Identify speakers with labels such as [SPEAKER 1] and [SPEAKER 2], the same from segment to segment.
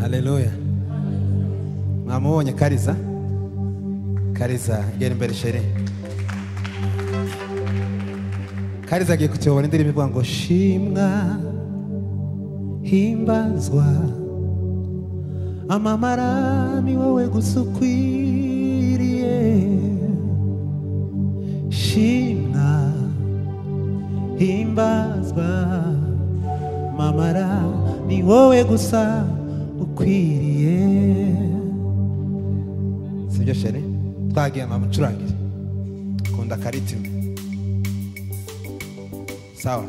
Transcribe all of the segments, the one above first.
[SPEAKER 1] haleluya mwamubonye kariza kariza gera imbere sheri kariza agiye kutuyobora indirimbo ivuga ngo shimwa himbazwa amamara ni wowe gusa ukwiriye shimwa himbazwa mamara ni wowe gusa ukwiriye sibyo sheri twagiye mamucurangire kunda karitima sawa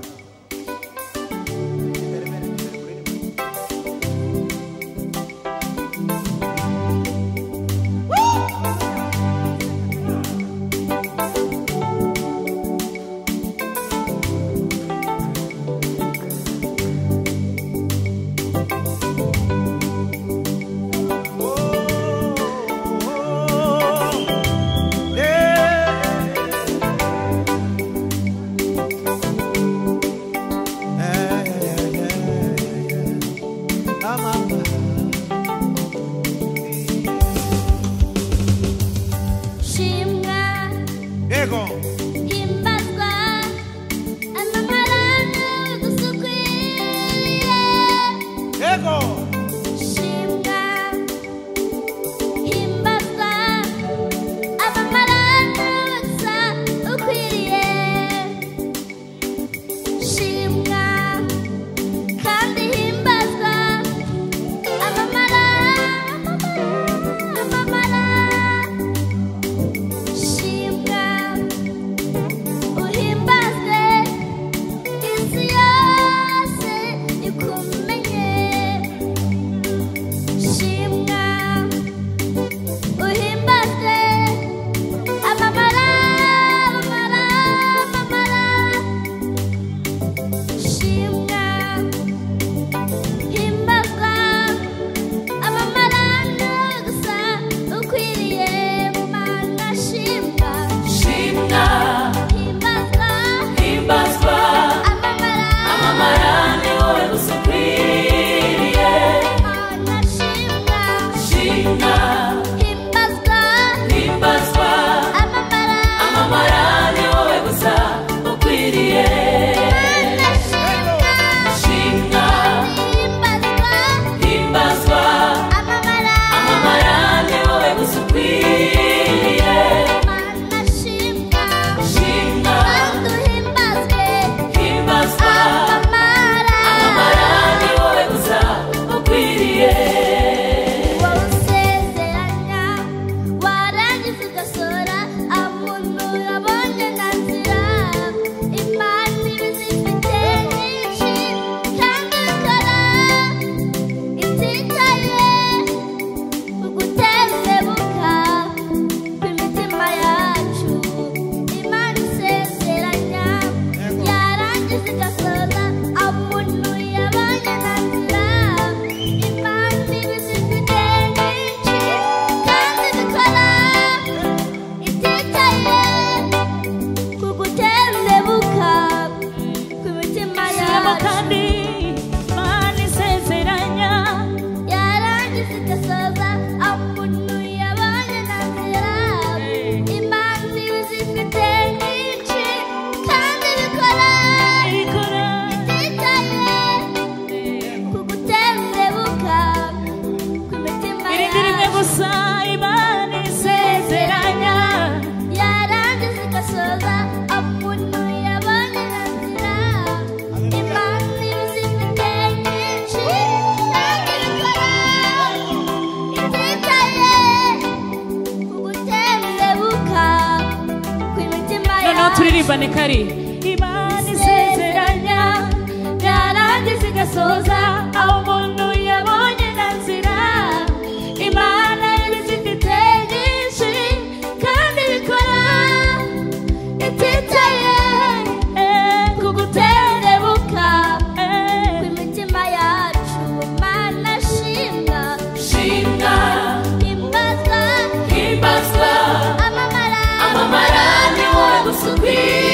[SPEAKER 2] shimwa
[SPEAKER 1] yego
[SPEAKER 2] himbazwa amamara ni wowe gusa ukwiriye
[SPEAKER 1] yego
[SPEAKER 2] shimwa himbazwa amamara ni wowe gusa ukwiriye shimwa kandi himbazwa amamara amamara amamara Shimwa uhimbaze isi yose ikumenye Shimwa uhimbaze amamara amamara amamara Shimwa himbazwa amamara nawe gusa ukwiriye mana shimwa
[SPEAKER 3] shimwa
[SPEAKER 2] himbazwa
[SPEAKER 3] himbazwa
[SPEAKER 2] amamara
[SPEAKER 3] amarane wowe gusa ukwiriye
[SPEAKER 2] mana shimwa
[SPEAKER 3] shimwa
[SPEAKER 2] himbazwa
[SPEAKER 3] himbazwa
[SPEAKER 2] amamara
[SPEAKER 3] amamarane wowe gusa ukwiriye
[SPEAKER 2] mana shimwa himbazwa amamara
[SPEAKER 3] shimwa himbazwa amamarane wowe gusa
[SPEAKER 2] mana shimwa
[SPEAKER 3] ukwiriye shimwa
[SPEAKER 2] bantu himbazwe
[SPEAKER 3] himbazwa
[SPEAKER 2] amamara
[SPEAKER 3] amamarane wowe gusa ukwiriye
[SPEAKER 2] wowe usezeranya warangiza ugasohora abantu urabonye na nzira imana ibizifite nyinshi kandi ukora ititaye uguterebuka kw'imitima yacu imana isezeranya yarangiza igasoza umuntu yabanye na nzira imana ibizifite nyinshi kandi bikora ititaye kuguterebuka kw'imitima
[SPEAKER 3] Shirama
[SPEAKER 2] yacu
[SPEAKER 3] kandi mani sezeranya
[SPEAKER 2] yarangiza igasoza umuntu yabanye na nzira imana ibizifite nyinshi kandi bikora ititaye
[SPEAKER 3] ikora
[SPEAKER 2] kugutembebuka kw'imitima
[SPEAKER 3] irindi rimwe
[SPEAKER 2] yacu
[SPEAKER 3] gusa imana isezeranya
[SPEAKER 2] yarangiza igasoza umuntu yabanye na nzira imana ibizifite nyinshi kandi bikora ititaye kugutembebuka kw'imitima
[SPEAKER 3] noneho
[SPEAKER 2] yacu
[SPEAKER 3] turirimbane kari imana isezeranya yarangiza igasoza aho umuntu yabonye na nzira imana ibizifite nyinshi kandi bikora
[SPEAKER 2] ititaye kugutembebuka kw'imitima yacu mana shimwa
[SPEAKER 3] shimwa
[SPEAKER 2] imbazwa
[SPEAKER 3] himbazwa
[SPEAKER 2] amamara
[SPEAKER 3] amamarane wowe gusa ukwiriye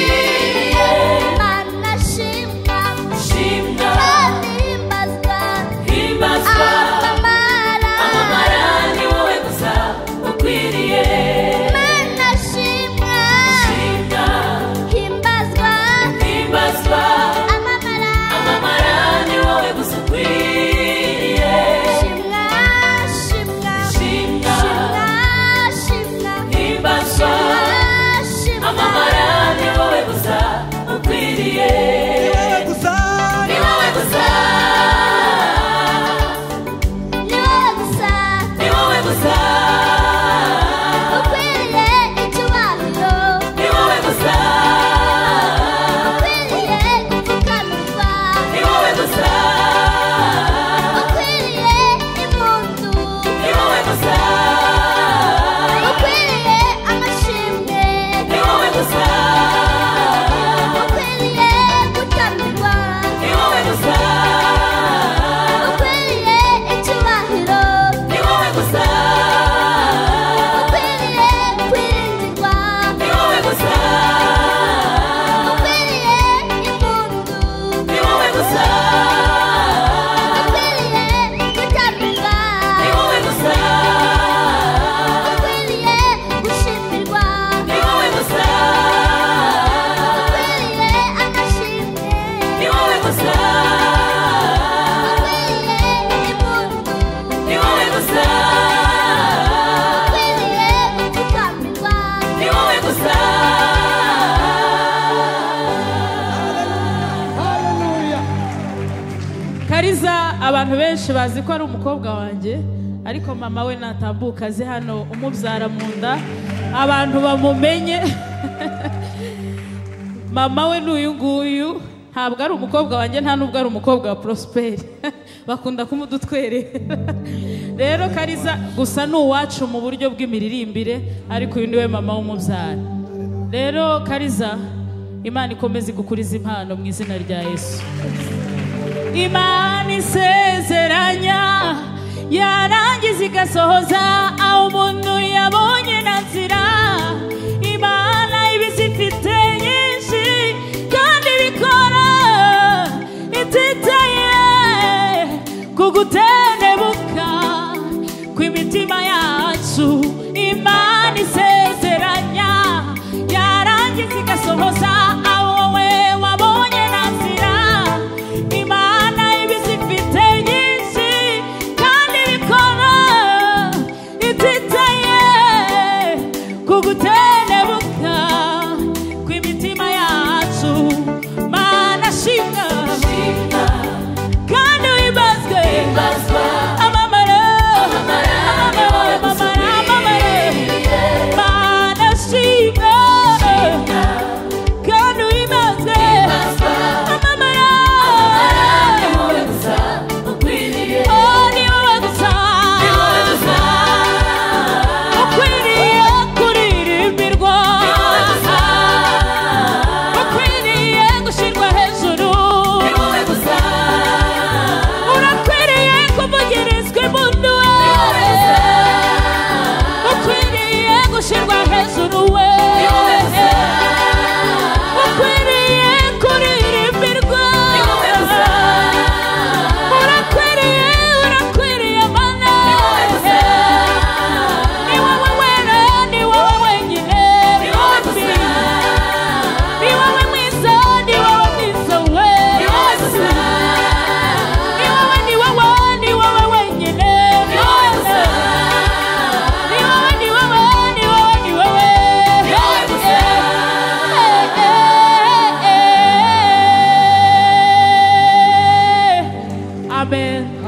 [SPEAKER 4] abantu benshi bazi ko ari umukobwa wanjye ariko mama we natambuka aze hano umubyara mu nda abantu bamumenye mama we ni uyu nguyu ntabwo ari umukobwa wanjye nta nubwo ari umukobwa wa porosiperi bakunda kumudutwerera rero kariza gusa ni uwacu mu buryo bw'imiririmbire ariko uyu ni we mama w'umubyara rero kariza imana ikomeze igukuriza impano mu izina rya yesu imana isezeranya yarangiza igasohoza aho umuntu yabonye na nzira imana ibizifite nyinshi kandi bikora ititaye kugutenebuka kw'imitima yacu imana isezeranya yarangiza igasohoza aho wowe wabonye na nzira imana ibizifite nyinshi kandi bikora ititaye kugutenebuka kw'imitima yacu mana shinga kandi wibazwe amamara amamara amamara amamara mana shinga kandi wibazwe amamara Oh, niwe bagusa ukwiriye kuririmbirwa ukwiriye gushyirwa hejuru urakwiriye kuvugirizwa imbunda we ukwiriye gushyirwa hejuru we ukwiriye kuririmbirwa urakwiriye urakwiriye mana ni wowe wera ni wowe wenyine ni wowe mwiza ni wowe mwiza ni wowe mwiza we ni wowe ni wowe ni wowe wenyine ni wowe mwiza ni wowe ni wowe ni wowe ni wowe ni wowe mwiza Amen.